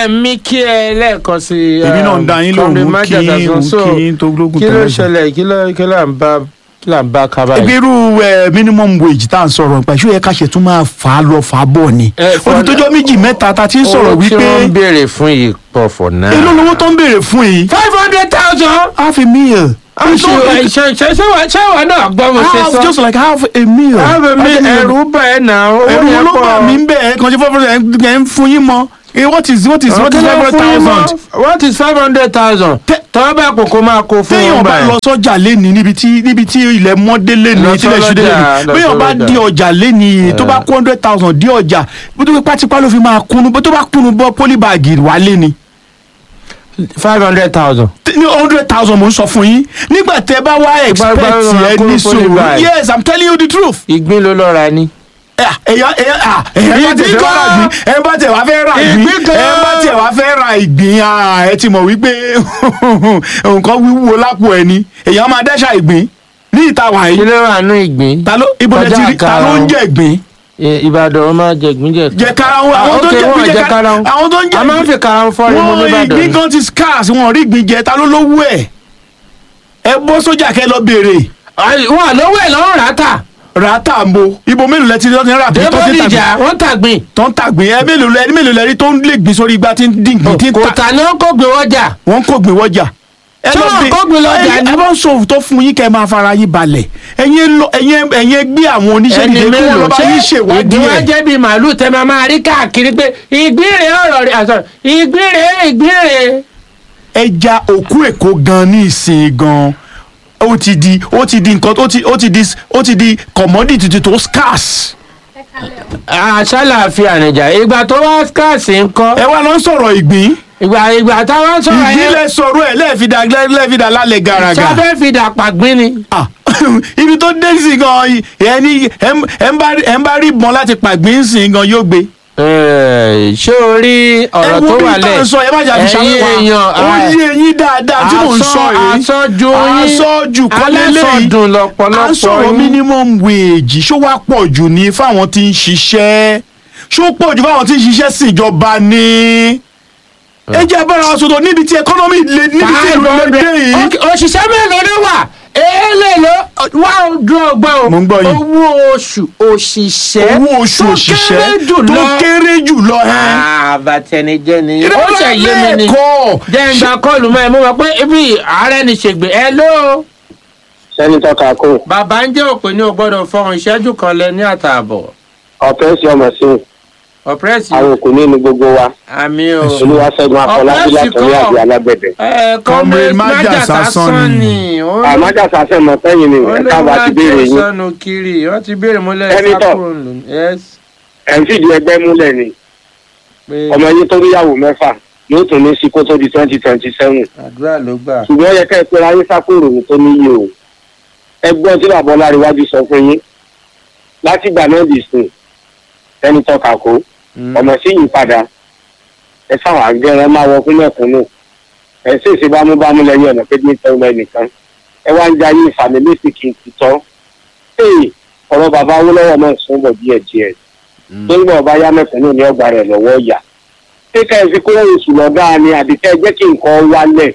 ẹ mi kí ẹ lẹ́ẹ̀kan sí i. èmi náà ń da yín lóhùn mú kí Comrade mú Majaga so, kí tó lógún kí ló tẹ́lẹ̀ ṣẹlẹ̀ kí ló kí ló à ń bá kí là ń bá kaba yìí. irú ẹ minimum wage tá à ń sọ̀rọ̀ nípa ìṣó yẹ ká ṣe tún máa fà á lọ fà á bọ̀ ni Ẹ, for- olùtọ́jọ́ méjì mẹ́ta ta ti ń sọ̀rọ̀ owó tí wọ́n ń wípé béèrè fún yìí pọ̀ for now. èló lówó tó ń béèrè fún yìí five hundred thousand. half a meal ṣe ṣe ṣe ṣe wà ṣe wà náà gbọ́ mo ṣe half sọ. just like half a meal Have mi ẹ̀rù bà ẹ́ nà owó ẹ̀rù yẹn ló bà mí pọ̀. ń bẹ̀ ẹ̀ kàn ṣe fọ́fọ́ ẹ̀ ń fún yín mọ́ Eh, what is what is what is five hundred thousand what is five hundred thousand. Tẹ- tọ́wọ́ bá kókó máa kó fún téèyàn wọn bá báyìí. lọ sọ́jà lẹ́ni níbi tí níbi tí ilẹ̀ mọ́dé lẹ́ni Lọ tílẹ̀ ṣúdé sọ́jà, lẹ́ni lọ béèyàn bá sọ́jà. di ọjà lẹ́ni tó bá kó hundred thousand di ọjà bó tó fi pátípá ló fi máa kúnú bó tó bá kúnú bọ́ pólíbàgì wà lẹ́ni five hundred thousand. ní hundred thousand mo ń sọ fún yín nígbà tẹ bá wá expect gbá ló máa ẹ kúrò ní sùúrù polybag. yes i'm telling you the truth ìgbín ló lọ ra ni. ẹ̀yà ẹ̀yà à ẹ̀yà bá tẹ̀ Ìgbín fẹ́ ra gan. ìgbín ẹ̀ bá tẹ̀ wá fẹ́ ra ìgbín Ìgbín gan. ẹ̀ bá tẹ̀ wá fẹ́ ra ìgbín à ẹ ti mọ̀ wípé nǹkan wíwúwo lápò ẹ̀ ni èèyàn máa dẹ́ṣà ìgbín ní ìta kí wàyí ló wà nú ìgbín. ta ló ibo lẹ ti rí ta ló ń jẹ ìgbín Ẹ, Ìbàdàn wọn máa jẹ ìgbín jẹ. jẹ karahun Ah, àwọn tó ń ok, jẹ wọn ìgbín jẹ jẹ karahun karahun. àwọn tó ń jẹ a máa ń fi karahun fọ́ ni mo ní wọn Ìbàdàn. ìgbín gan ti scarce wọn rí ìgbín jẹ ta ló lówó ẹ̀ ẹ bọ́ sójà kẹ́ lọ béèrè Ay, wọn lówó ẹ̀ lọ́rùn rátà. ràtà ń bo ibo mélòó lẹ ti rí ọtí rà bí tó ti tàgbé débòdìjà wọ́n tàgbìn. tó ń tàgbé ẹ mélòó lẹ mélòó lẹ rí tó ń lè gbìn sórí igbá tí ń dín gbìn tí ń kò ta tà ní wọn kò gbé wọ́jà. wọ́n kò gbé wọ́jà. ẹ Ṣé lọ wọn bí- kò gbé lọ́jà ẹ- ni? ẹ bá ń sọ òótọ́ fún yín kẹ́ ẹ máa fara yín balẹ̀ ẹ̀yin lọ ẹ̀yin ẹ̀yin gbé àwọn oníṣẹ́ ẹni nílé kí wọ́n mélòó lọ bá yín ṣé ṣèwádìí ìgbín wa ẹ̀. jẹ́ bíi màálù tẹ́ máa máa rí káàkiri pé ìgbín rèé ọ̀rọ̀ rẹ̀ àṣọ ìgbín rèé ìgbín rèé. ẹja òkú èkó gan ní ìsìn gan ó ti di ó ti di nǹkan ó ti ó ti di ó ti di commodity tó scarce. àṣàlàáfíà nìjà ìgbà tó wá scarce ńkọ́ ẹ wá lọ sọ̀rọ̀ ìgbín ìgbà ìgbà táwọn sọ̀rọ̀ ìgbín yẹn lẹ sọ̀rọ̀ ẹ̀ lẹ́ẹ̀fidà lẹ́ẹ̀fidà lálẹ́ gàràgà. sáfẹ́ fi dàpà gbín ni. Ah, ibi tó dé sí gan ẹni ẹ ń bá rí- ẹ ń bá rí ìbọn láti pàgbín sí gan yóò gbé. Ẹ, ṣé o rí ọ̀rọ̀ tó wà lẹ̀ ẹ wo bí tá à ń sọ ẹ má jà fi ẹ̀yin ṣàlùwà èèyàn ó yé eyín dáadáa tí mò ń sọ yìí àsọjù yín àsọjù kọ́lé lẹ́yìn alásọdùn lọ́pọ̀lọpọ̀ à ń sọ̀rọ̀ yín. minimum wage ṣó wá pọ̀ jù ní fáwọn tí ń ṣiṣẹ́ ṣó pọ̀ jù fáwọn tí ń ṣiṣẹ́ síjọba ni ẹ jẹ́ bára wa sọ̀tọ̀ níbi tí economy lè níbi tí Five ìlú lè hundred. dé yìí. Ok, òṣìṣẹ́ mélòó ló wà èèlè ló wà ó dún ọgbọ́n o Mo ń gbọ́ yín. owó oṣù òṣìṣẹ́ owó oṣù tó òṣìṣẹ́ kéré jù tó lọ. kéré jù lọ ẹ́. àbàtẹnijẹ́ ni ó ṣe yé mi ni Lẹ́ẹ̀kọ́. jẹ́ ń gba kọ́ọ̀lù mọ́ ẹ mo mọ̀ pé ibi ààrẹ ni ṣègbè ẹ ló sẹ́nitọ́ kakó bàbá ń jẹ́ òpè ní o gbọ́dọ̀ fọhùn ìṣẹ́jú kan lẹ ní àtààbọ̀ ọ̀pẹ́ sí ọmọ sí ọ̀pẹ́rẹ́sì àwọn òkú nínú gbogbo wa àmì o olúwaṣẹ́gun afọlábí Ọ̀pẹ́ sì látọ̀rí kọ́. àbí alágbẹ̀dẹ. ẹ Comrade comrade Májà májà Sásán sásán ni. ni ó àmájà sàṣẹ mọ sẹ́yìn ni ẹ̀ka bá ti béèrè yín sọnù kiri wọ́n ti béèrè múlẹ̀ Senator. sákòrò lò yes ẹ̀ ń fìdí ẹgbẹ́ múlẹ̀ ni pé ọmọ yín tó níyàwó mẹ́fà yóò tún ní sí kó tó di twenty twenty seven àdúrà ló gbà. ṣùgbọ́n ó yẹ kẹ́ ẹ pé ayé sákòrò ní tó níyì o ẹgbọ́n tí bàbá ọláríwájú sọ fún yín látìgbà náà dì sùn sẹ́nitọ́ kakó Mm. ọmọ sí yìí padà ẹ sáwọn àgbẹ̀rẹ̀ máa wọ fún mẹ́kúnnù ẹ sì ṣe bámúbámú lẹ́yìn ọ̀nà pé ní tẹ́wọ́ ẹnìkan ẹ wá ń jayé ìfàmìlẹ́sì kì í ti tọ́ ee ọ̀rọ̀ bàbá awólọ́wọ̀ náà sún bọ̀ díẹ̀ díẹ̀ tó ń bọ̀ bá yá mẹ́kúnnù ní ọgbà rẹ̀ lọ́wọ́ yà ṣé ká ẹ fi kó oṣù lọ́dá ni àbí ká ẹ jẹ́ kí nǹkan wálẹ̀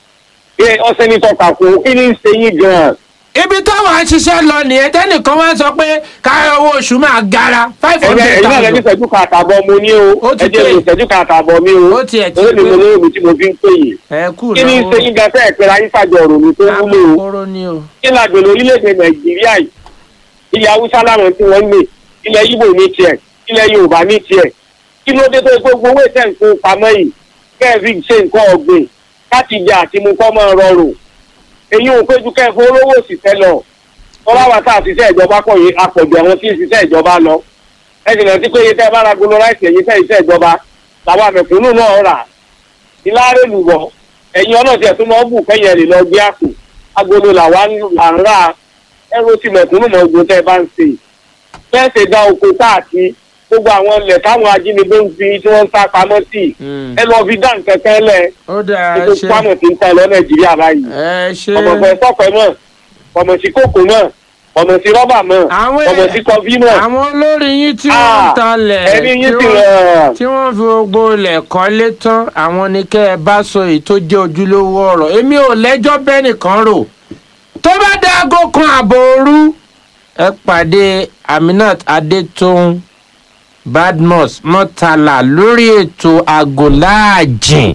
ẹ ọsẹ ní tọ́ka kún kí ni ń ṣe yín gan-an ibi táwọn aṣiṣẹ́ lọ nìyẹn tẹ́nìkan wá sọ pé káyọ̀ owó oṣù máa gara five ẹ̀yin hundred ẹ̀yin náà lẹ́ni thousand. ìṣẹ́jú kan àtàbọ̀ mo ní o Ó ti ẹ jẹ́ pé. mi ìṣẹ́jú kan àtàbọ̀ mi o Ó tiẹ̀ ti ó ní pé. mo lóyún mi tí mo fi ń pè yìí ẹ kú kí ni ń ṣe náà yín gan fẹ́ẹ̀ pé ayé fàjọ ọ̀rọ̀ mi tó wúlò o akókóró ni o. kí la gbèrò orílẹ̀-èdè nàìjíríà yìí ilẹ̀ haúsá láwọn tí wọ́n ń lè ilẹ̀ yíbò ní tiẹ̀ ilẹ̀ yorùbá ní tiẹ̀ kí ló dé tó yẹ pé gbowó ìtẹ̀ nǹkan pamọ́ yìí kẹ́ẹ̀fì ṣe nǹkan ọ̀gbìn láti jẹ àti mú kọ́ máa rọrùn èyí ò péjú kẹ́ẹ̀fọ́ olówó òṣìṣẹ́ lọ tọ́lá wa tá a ṣiṣẹ́ ìjọba pọ̀ yìí apọ̀jù àwọn tí ń ṣiṣẹ́ ìjọba lọ ẹ sì rántí pé iye tẹ́ ẹ bá ra gbolo láìsí ẹ̀yìn tẹ́ iṣẹ́ ìjọba làwọn àmẹ̀kúnnù náà rà ìlàrè lùwọ̀ ẹ̀yin ọlọ́ọ̀tì ẹ̀ tó máa ń bù kẹ́yìn ẹ̀ lè lọ gbé àpò agolo làwa ń là ń rà ẹrú ti mẹ̀kúnnù mọ̀ ogun tẹ́ ẹ bá ń ṣe bẹ́ẹ̀ ṣe dá oko káàkiri gbogbo àwọn ilẹ̀ táwọn ajínigbé ń fi tí wọ́n ń sá pamọ́ sí Mm. ẹ lọ fi dá nǹkan kan lẹ̀ ó dáa ẹ ètò ṣe pamọ́ ti ń tẹ lọ nàìjíríà báyìí ẹ ṣe ọmọ fẹ́ sọ́pẹ́ mọ̀ ọmọ sí kòkó mọ̀ ọmọ sí rọ́bà mọ́ Àwọn ọmọ sí kọfí mọ́ àwọn olórí yín tí wọ́n ń Ah, talẹ̀ ẹni yín tí ti wọ́n- rẹ̀ tí wọ́n fi gbogbo ilẹ̀ kọ́lé tán àwọn ni kẹ́ ẹ bá sọ èyí tó jẹ́ ojúlówó ọ̀rọ̀ èmi ò lẹ́jọ́ bẹ́ẹ̀ nìkan rò tó bá dá aago kan àbọ̀ òru ẹ pàdé aminat adétòun badmus mọ́tàlá lórí ètò àgọ́láàjìn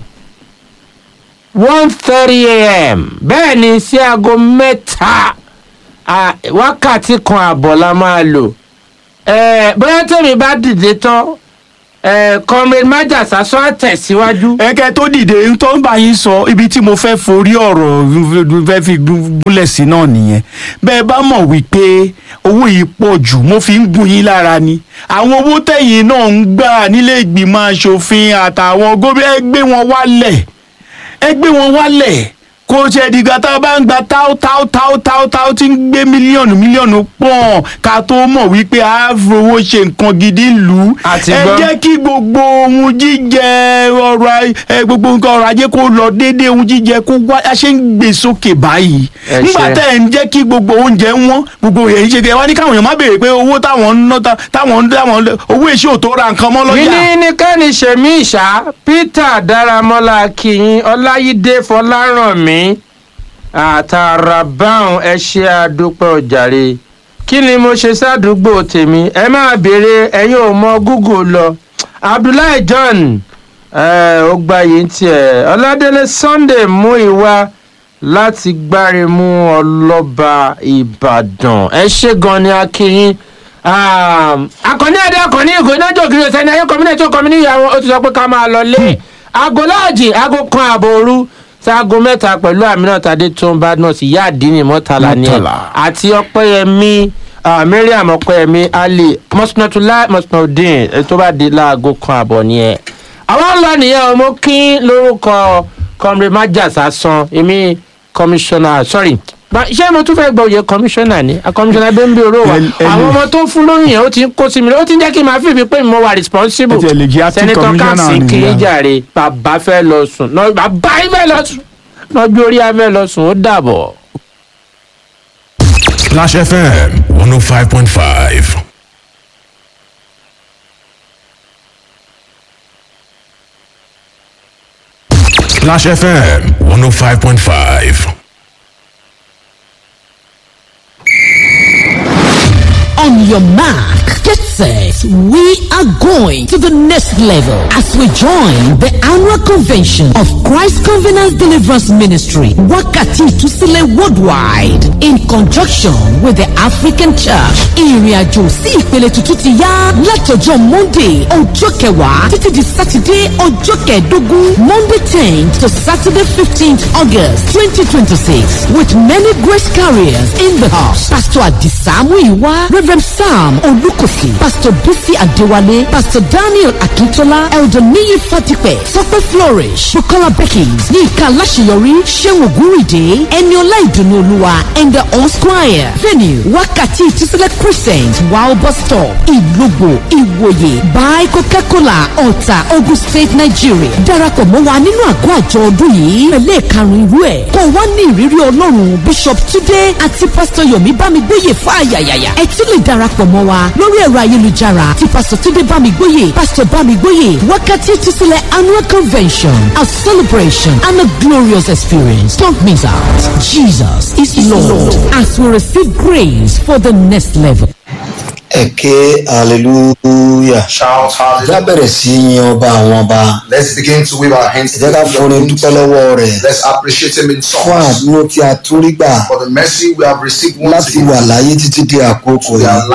one thirty am bẹ́ẹ̀ ni sí aago mẹ́ta ah, wákàtí kan àbọ̀ la máa lò Eh, bóyá tèmi bá dìde tán eh, comrade májàsá sọ àtẹ̀síwájú. ẹ̀kẹ́ tó dìde tó ń bá yín sọ ibi tí mo fẹ́ forí ọ̀rọ̀ fẹ́ fi gúnlẹ̀ sí náà nìyẹn bẹ́ẹ̀ bá mọ̀ wípé owó yìí pọ̀ jù mo fi ń gún yín lára ni àwọn owó tẹ̀yìn náà ń gbà nílé ìgbìmọ̀ asòfin àtàwọn gómìnà ẹ gbé wọn wálẹ̀ ẹ gbé wọn wálẹ̀ kò ṣe dìgbà tá a bá ń gba táó táó táó táó táó tí ń gbé mílíọ̀nù mílíọ̀nù pọ̀n ká tó mọ̀ wípé a fowó ṣe nǹkan gidi lù ú Àti ẹ gbọ́. jẹ́ kí gbogbo ohun jíjẹ ọrọ̀ aj- ẹ, gbogbo nǹkan ọrọ̀ ajé kó lọ déédéé ohun jíjẹ kó wá a ṣe ń gbé sókè báyìí Ẹ nígbà ṣe. tẹ́ ẹ̀ ń jẹ́ kí gbogbo oúnjẹ wọ́n gbogbo èyí ṣe kẹ́ wá ní káwọn èèyàn má béèrè pé owó táwọn ń ná ta- táwọn ń táwọn owó èṣù ò tó ra nǹkan mọ́ lọ́jà. yìí ní kẹ́ni ṣèmí ìṣá peter dáramọ́lá akínyìn ọláyídé fọlárànmí àtàràbáhùn ẹ ṣe àdúpẹ́ ọ̀jàre kí ni mo ṣe sádùúgbò tèmi ẹ máa béèrè ẹ̀yin ò mọ google lọ abdullahi john eh, ó gba yìí tiẹ̀ ọládélé sunday mú ìwà láti gbáremú ọlọ́ba ìbàdàn ẹ ṣe gan ni akínyìn akọni adé akọni ìgò inájọ ògiri ọsẹ ní ayé kọmínà tó kọmínà ìyàwó ó ti sọ pé ká máa lọ lé aago láàjì aago kan ààbò òru sí aago mẹ́ta pẹ̀lú àmínà tàdé tó ń bá nọ́ọ̀sì ìyá àdínì mọ́tàlá ni ẹ̀ Murtala. àti ọpẹ́yẹmí ah, mariam ọpẹ́yẹmí ali mọ́sánátúlá mọ́sánátúdín tó bá di láago kan ààbọ̀ ni ẹ̀. àwọn ńlá nìyẹn o mo kí lórúkọ kọmrẹ májàsá san èmi kọmíṣánná sorry Ba- ṣé mo tún fẹ́ gba oyè kọmíṣánná ni kọmíṣánná bẹ́ẹ̀ ń bí oró wa Ẹ- ẹ àwọn lè- ọmọ tó ń fún lóyún yẹn ó ti ń kó sí mi ó ti ń jẹ́ kí n máa fi mi pé mo wà responsible Ẹ tiẹ̀ lè jẹ́ acting sẹ́nitọ́ commissioner káàsì nìyẹn. kiri jàre bàbá fẹ́ lọ sùn náà bàbá yín fẹ́ lọ sùn lọ́jọ́ orí afẹ́ lọ sùn ó dàbọ̀. Clash FM 105.5. Clash FM 105.5. on your mark. Get set. We are going to the next level as we join the annual convention of Christ Covenant Deliverance Ministry, Wakati Tusile Worldwide, in conjunction with the African Church. Ìrìnàjò sí ìpele tuntun ti yá látọjọ́ Monday ọjọ́ kẹwàá títí di Saturday ọjọ́ kẹẹ̀ẹ́dógún Monday tenth to Saturday fifteenth August twenty twenty six with many grace carriers in the house. Pastor Adisa Muiwa, Reverend Sam Olukosi, Pastor Bisi Adewale, Pastor Daniel Akintola, Elder Niyi Fatipe, Sope Flourish, Bukola Beckings, Yinka Lashiyori, Shehu Guride, Eniola Idunu Oluwa, and the All Squire. Venue, Wakati Tisile Crescent, Wow Bus Stop, Ilugbo, Iwoye, Buy Coca-Cola, Ọ̀tà, Ogun State, Nigeria. Darapọ̀ mọ́ wa nínú àgọ́ àjọ ọdún yìí. Pẹ̀lẹ́ karùn-ún irú ẹ̀. Kò wá ní ìrírí Ọlọ́run Bishop Túndé àti Pásítọ̀ Yomi Bámigbóyè fún àyàyàyà. Ẹ tún lè darapọ̀ mọ́ wa lórí ẹ̀rọ ayélujára ti Pásítọ̀ Túndé Bámigbóyè, Pásítọ̀ Bámigbóyè, Wákàtí Tísílẹ̀ Annual Convention, a celebration and a glorious experience. Don't miss out. Jesus is Lord as we receive grace for the next level. ẹ̀kẹ́ hallelujah Shout hallelujah. já bẹ̀rẹ̀ sí yin ọba àwọn ọba Let's begin to wave our hands ẹ jẹ́ ká to forin dúpẹ́ God. lọ́wọ́ rẹ̀ Let's appreciate him in fún songs àdúró tí a tún rí gbà for the mercy we have received once láti wà again. láyé títí di àkókò We yìí are